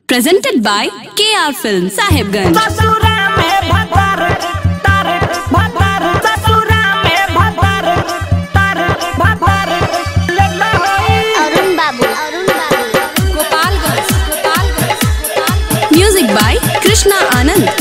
presented by KR Film Sahibganj. ससुरा में भतर तर भतर ससुरा में भतर तर भतर लेला होई अरुण बाबू अरुण बाबू Music by Krishna Anand.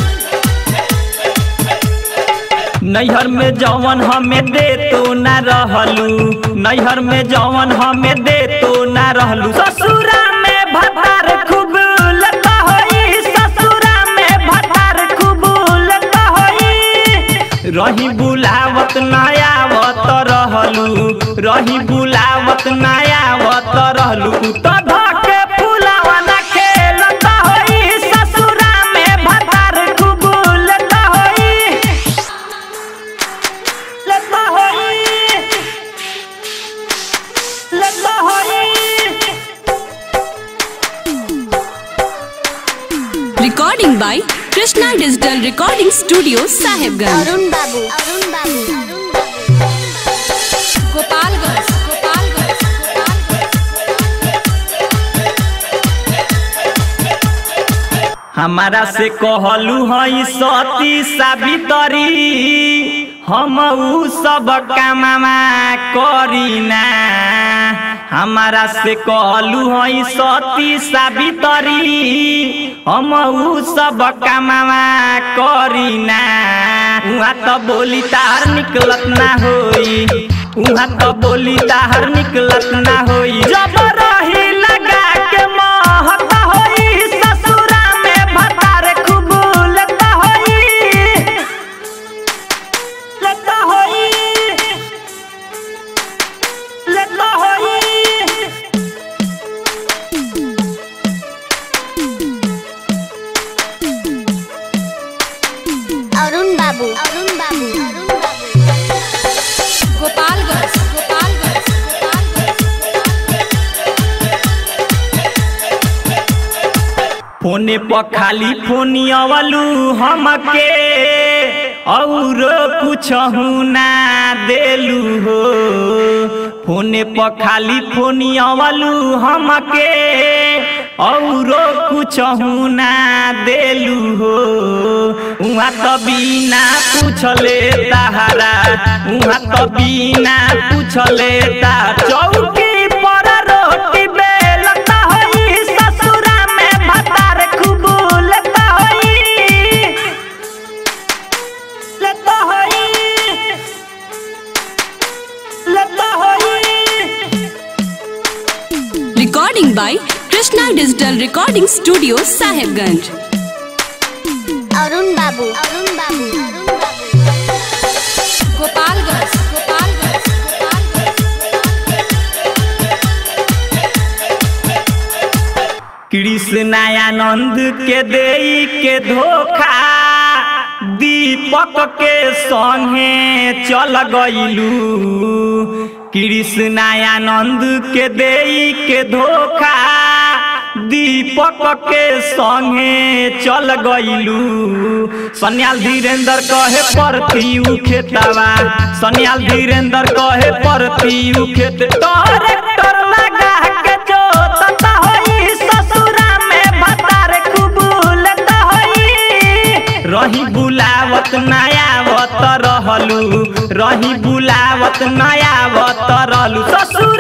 नैहर में जवन हमें दे तो ना रहलू नैहर में जवन हमें दे तो ना रहलू ससुरा में भतार खूब लता होई ससुरा में भतार खूब लता होई रही बुलावत नयावत रहलू रही बुलावत नयावत रहलू तो धके फुलावा ना खेलता होई ससुरा में भतार खूब लता होई लता होई लता होई Recording by Krishna Digital Recording Studio Sahibganj. Arun बाबू अरुण बाबू अरुण बाबू हमारा से कहलू हई सती सावित्री हम ऊ सब काममा करीना हमारा से कहलू हई सती सावित्री हम ऊ सब काममा करीना उहाँ त बोली तार निकलत ना होई उहाँ त बोली तार निकलत ना होई जब रही लगा के महत होई ससुरा में भतार खूब लता होई लता होई लता होई अरुण बाबू अरुण बाबू अरुण बाबू फोने पर खाली फोनी अवलू हमके और कुछ ना देलू हो फोने पर खाली फोनी अवलू हमके और कुछ ना देलू हो उहाँ त बिना पूछले तारा उहाँ त बिना पूछले ता चौकी पर रोटी बेलता होई ससुरा में भतार खूब लता होई लता होई लता होई Recording by Krishna Digital Recording Studio Sahibganj. Arun बाबू अरुण बाबू अरुण बाबू कृष्णानंद के देई के धोखा दीपक के संगे चल गईलू कृष्णानंद के देई के धोखा दीपक के संगे चल गईलू सन्याल धीरेन्द्र कहे परती उ खेतवा सन्याल धीरेन्द्र कहे परती उ खेत ट्रैक्टर लगा के जोतता होई ससुरा में भतार खूब लता होई रही बुलावत नयावत रहलू रही बुलावत नयावत रहलू ससुर